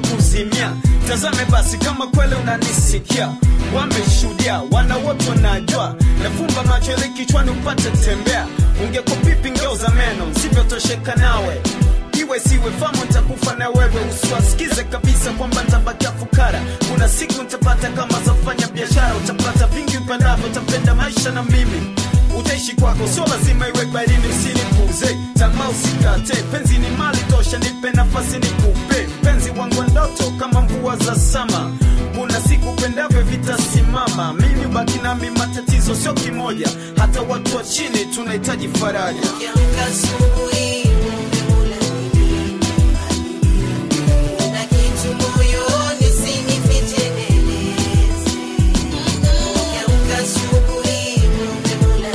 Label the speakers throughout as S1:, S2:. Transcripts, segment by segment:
S1: kuzimia tazame basi kama kweli unanisikia wameshuhudia wana wote wanajua nafumba macho ili kichwani upate tembea ungekopipi ngeuza meno sivyotosheka nawe iwe siwe famu ntakufa na wewe usiwasikize kabisa kwamba ntabakia fukara kuna siku ntapata kama zafanya biashara utapata vingi upendavyo utapenda maisha na mimi utaishi kwako sio lazima iwe barini usinipuze tamaa usikate penzi ni mali tosha nipe nafasi nikupe penzi wangu ndoto kama mvua za sama kuna siku pendavyo vitasimama mimi baki nami matatizo sio kimoja hata watu wa chini tunahitaji faraja
S2: Ukiamka asubuhi muombe Mola nilinde. Na kitu moyoni usinifiche nieleze. Ukiamka asubuhi muombe Mola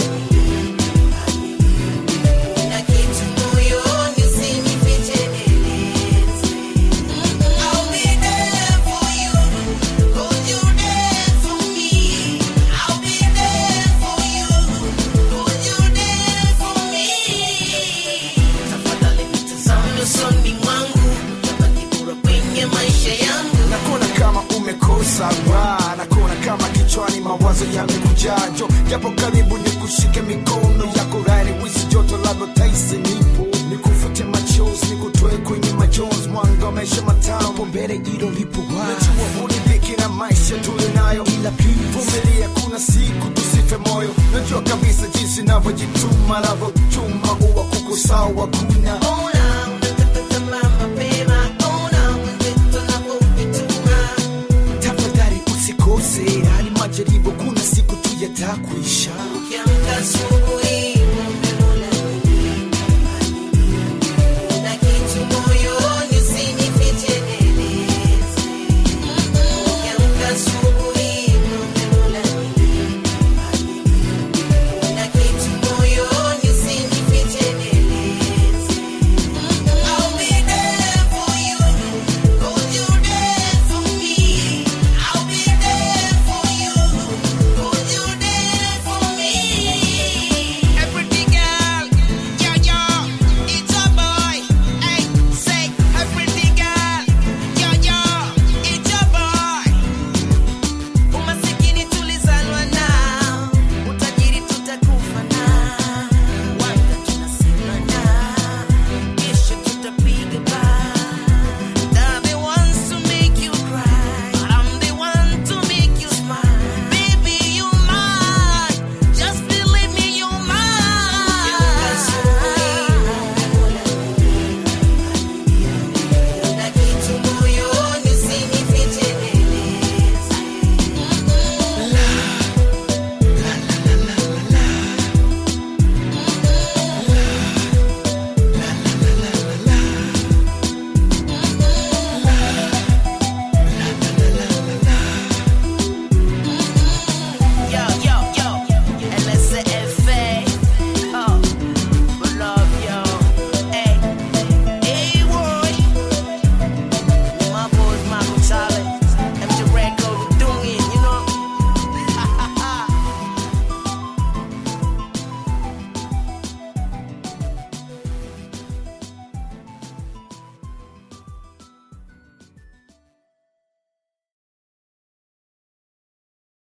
S2: nilinde. Na kitu moyoni usinifiche nieleze. I'll be there for you, 'cause you're there for me. I'll be there for you, 'cause you're there for me. Tafadhali nitazame usoni mwangu, utabaki bora kwenye maisha yangu.
S3: nakona kama umekosa raha nakona kama kichwani mawazo yamekujaa jo japo karibu ni kushike mikono yako rani wisi joto lalo taisi nipo nikufute machozi nikutoe kwenye majonzi mwanga wa maisha matamu mbele ilo lipo najua hunidhiki na maisha tulinayo ila please vumilia kuna siku tusife moyo najua kabisa jinsi navyojituma navyochuma uwa kukusawa kuna
S2: Ona unakata tamaa mapema, ona mwenzetu anavyojituma.
S3: tafadhali usikose hali majaribu kuna siku tu yatakuisha